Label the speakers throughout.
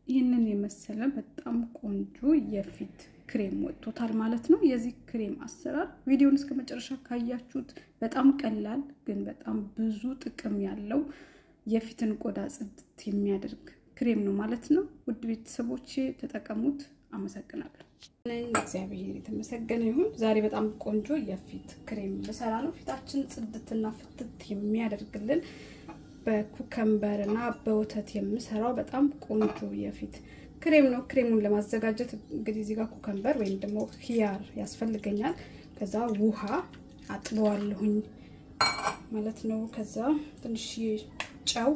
Speaker 1: ይህንን የመሰለ በጣም ቆንጆ የፊት ክሬም ወጥቶታል ማለት ነው። የዚህ ክሬም አሰራር ቪዲዮን እስከ መጨረሻ ካያችሁት በጣም ቀላል ግን በጣም ብዙ ጥቅም ያለው የፊትን ቆዳ ጽድት የሚያደርግ ክሬም ነው ማለት ነው። ውድ ቤተሰቦቼ ተጠቀሙት። አመሰግናለሁ። እግዚአብሔር የተመሰገነ ይሁን። ዛሬ በጣም ቆንጆ የፊት ክሬም ልሰራ ነው። ፊታችን ጽድትና ፍትት የሚያደርግልን በኩከምበር እና በወተት የምሰራው በጣም ቆንጆ የፊት ክሬም ነው። ክሬሙን ለማዘጋጀት እንግዲህ እዚህ ጋር ኩከምበር ወይም ደግሞ ኪያር ያስፈልገኛል። ከዛ ውሃ አጥበዋለሁኝ ማለት ነው። ከዛ ትንሽ ጨው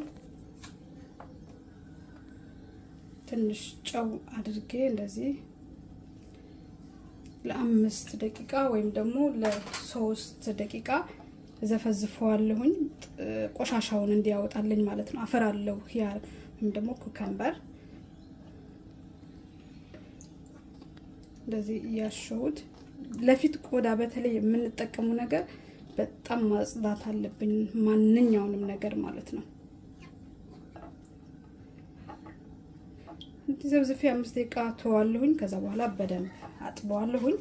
Speaker 1: ትንሽ ጨው አድርጌ እንደዚህ ለአምስት ደቂቃ ወይም ደግሞ ለሶስት ደቂቃ ዘፈዝፈዋለሁኝ ቆሻሻውን እንዲያወጣልኝ ማለት ነው። አፈር አለው ኪያር ወይም ደግሞ ኩከምበር እንደዚህ እያሸሁት ለፊት ቆዳ በተለይ የምንጠቀሙ ነገር በጣም ማጽዳት አለብኝ፣ ማንኛውንም ነገር ማለት ነው። እንዲህ ዘብዝፌ አምስት ደቂቃ ተዋለሁኝ። ከዛ በኋላ በደንብ አጥበዋለሁኝ።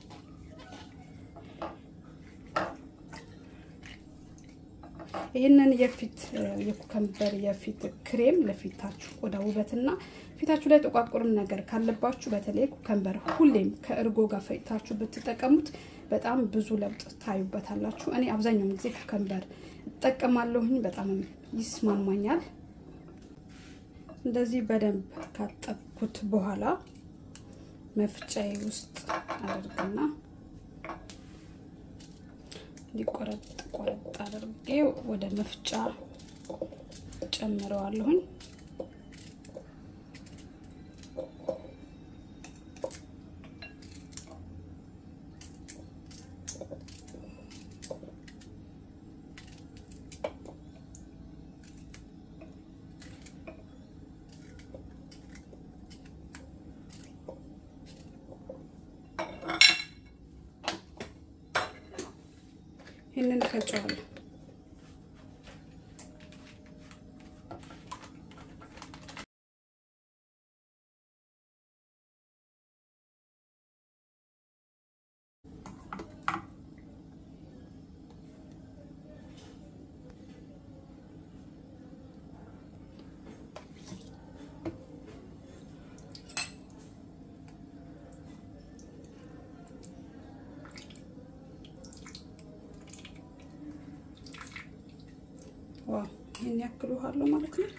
Speaker 1: ይህንን የፊት የኩከምበር የፊት ክሬም ለፊታችሁ ቆዳ ውበትና ፊታችሁ ላይ ጥቋቁርም ነገር ካለባችሁ በተለይ ኩከምበር ሁሌም ከእርጎ ጋር ፈጭታችሁ ብትጠቀሙት በጣም ብዙ ለውጥ ታዩበታላችሁ። እኔ አብዛኛውን ጊዜ ኩከምበር እጠቀማለሁኝ፣ በጣም ይስማማኛል። እንደዚህ በደንብ ካጠብኩት በኋላ መፍጫዬ ውስጥ አደርግና እንዲቆረጥ ቆረጥ አድርጌ ወደ መፍጫ ጨምረዋለሁኝ። ይህንን ፈጨዋለሁ። ዋው ይህን ያክል ውሃ አለው ማለት ነው።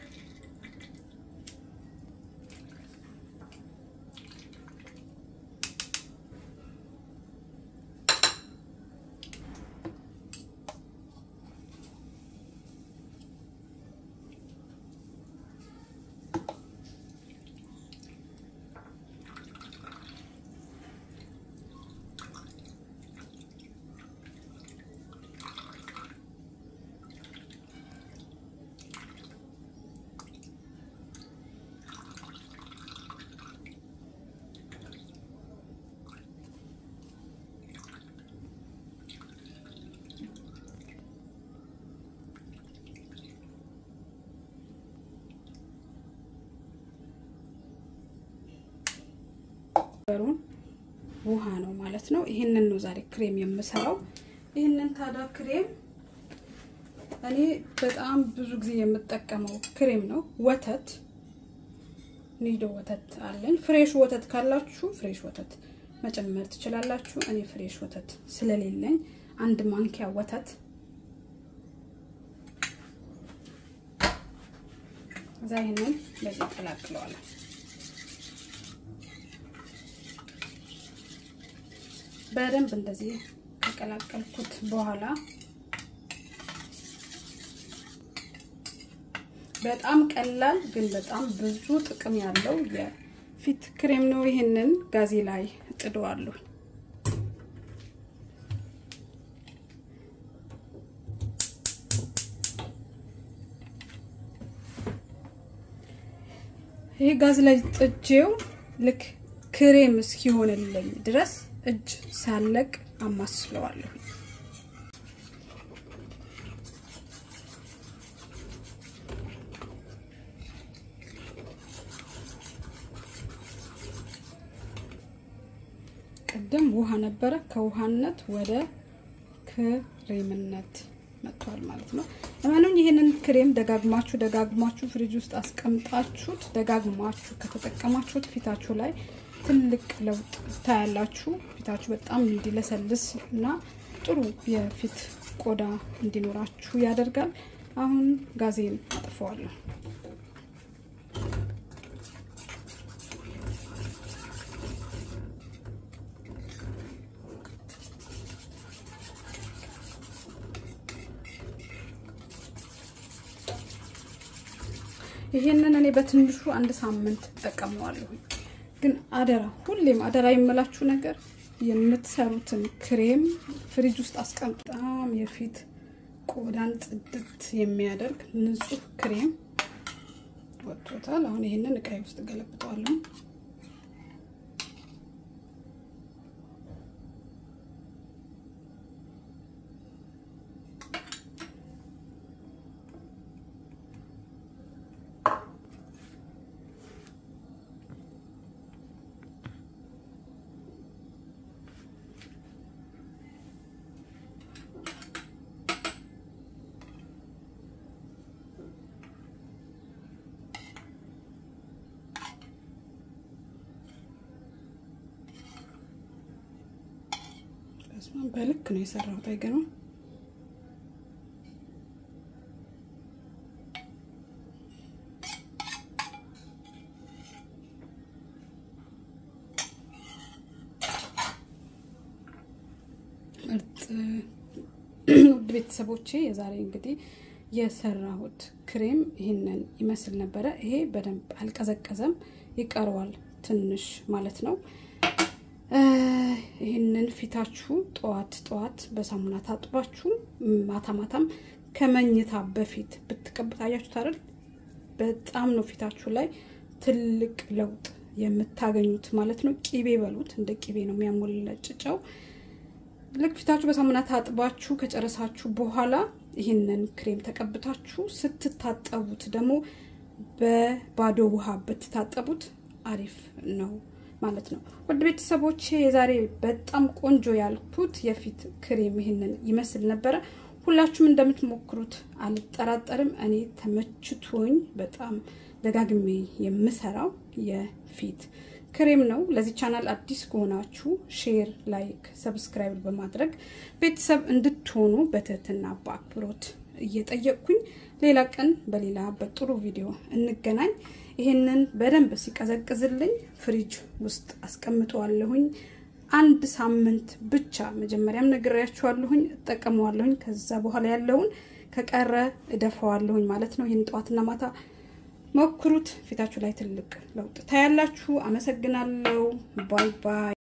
Speaker 1: በሩን ውሃ ነው ማለት ነው። ይህንን ነው ዛሬ ክሬም የምሰራው። ይህንን ታዲያ ክሬም እኔ በጣም ብዙ ጊዜ የምጠቀመው ክሬም ነው። ወተት ኒዶ ወተት አለኝ። ፍሬሽ ወተት ካላችሁ ፍሬሽ ወተት መጨመር ትችላላችሁ። እኔ ፍሬሽ ወተት ስለሌለኝ አንድ ማንኪያ ወተት እዛ ይህንን በዚህ ቀላቅለዋለን። በደንብ እንደዚህ ከቀላቀልኩት በኋላ በጣም ቀላል ግን በጣም ብዙ ጥቅም ያለው የፊት ክሬም ነው። ይህንን ጋዜ ላይ እጥደዋለሁ። ይህ ጋዝ ላይ ጥጄው ልክ ክሬም እስኪሆንልኝ ድረስ እጅ ሳለቅ አማስለዋለሁ። ቅድም ውሃ ነበረ፣ ከውሃነት ወደ ክሬምነት መጥቷል ማለት ነው። ለማንኛውም ይህንን ክሬም ደጋግማችሁ ደጋግማችሁ ፍሪጅ ውስጥ አስቀምጣችሁት ደጋግማችሁ ከተጠቀማችሁት ፊታችሁ ላይ ትልቅ ለውጥ ታያላችሁ። ፊታችሁ በጣም እንዲለሰልስ እና ጥሩ የፊት ቆዳ እንዲኖራችሁ ያደርጋል። አሁን ጋዜን አጥፈዋለሁ። ይሄንን እኔ በትንሹ አንድ ሳምንት እጠቀመዋለሁ። ግን አደራ ሁሌም አደራ የምላችሁ ነገር የምትሰሩትን ክሬም ፍሪጅ ውስጥ አስቀምጣም የፊት ቆዳን ጽድት የሚያደርግ ንጹህ ክሬም ወጥቶታል። አሁን ይሄንን እቃይ ውስጥ ገለብጠዋለሁ። በልክ ነው የሰራሁት። አይገርምም? ምርጥ ውድ ቤተሰቦቼ የዛሬ እንግዲህ የሰራሁት ክሬም ይህንን ይመስል ነበረ። ይሄ በደንብ አልቀዘቀዘም፣ ይቀረዋል ትንሽ ማለት ነው። ይህንን ፊታችሁ ጠዋት ጠዋት በሳሙና ታጥባችሁ ማታ ማታም ከመኝታ በፊት ብትቀቡት አያችሁት አይደል? በጣም ነው ፊታችሁ ላይ ትልቅ ለውጥ የምታገኙት ማለት ነው። ቂቤ በሉት፣ እንደ ቂቤ ነው የሚያሞለጭጨው። ልክ ፊታችሁ በሳሙና ታጥባችሁ ከጨረሳችሁ በኋላ ይህንን ክሬም ተቀብታችሁ ስትታጠቡት ደግሞ በባዶ ውሃ ብትታጠቡት አሪፍ ነው ማለት ነው። ውድ ቤተሰቦቼ የዛሬ በጣም ቆንጆ ያልኩት የፊት ክሬም ይህንን ይመስል ነበረ። ሁላችሁም እንደምትሞክሩት አልጠራጠርም። እኔ ተመችቶኝ በጣም ደጋግሜ የምሰራው የፊት ክሬም ነው። ለዚህ ቻናል አዲስ ከሆናችሁ ሼር፣ ላይክ፣ ሰብስክራይብ በማድረግ ቤተሰብ እንድትሆኑ በትህትና በአክብሮት እየጠየቅኩኝ ሌላ ቀን በሌላ በጥሩ ቪዲዮ እንገናኝ። ይሄንን በደንብ ሲቀዘቅዝልኝ ፍሪጅ ውስጥ አስቀምጠዋለሁኝ። አንድ ሳምንት ብቻ መጀመሪያም ነግሬያችኋለሁኝ፣ እጠቀመዋለሁኝ። ከዛ በኋላ ያለውን ከቀረ እደፈዋለሁኝ ማለት ነው። ይህን ጠዋትና ማታ ሞክሩት። ፊታችሁ ላይ ትልቅ ለውጥ ታያላችሁ። አመሰግናለሁ። ባይ ባይ።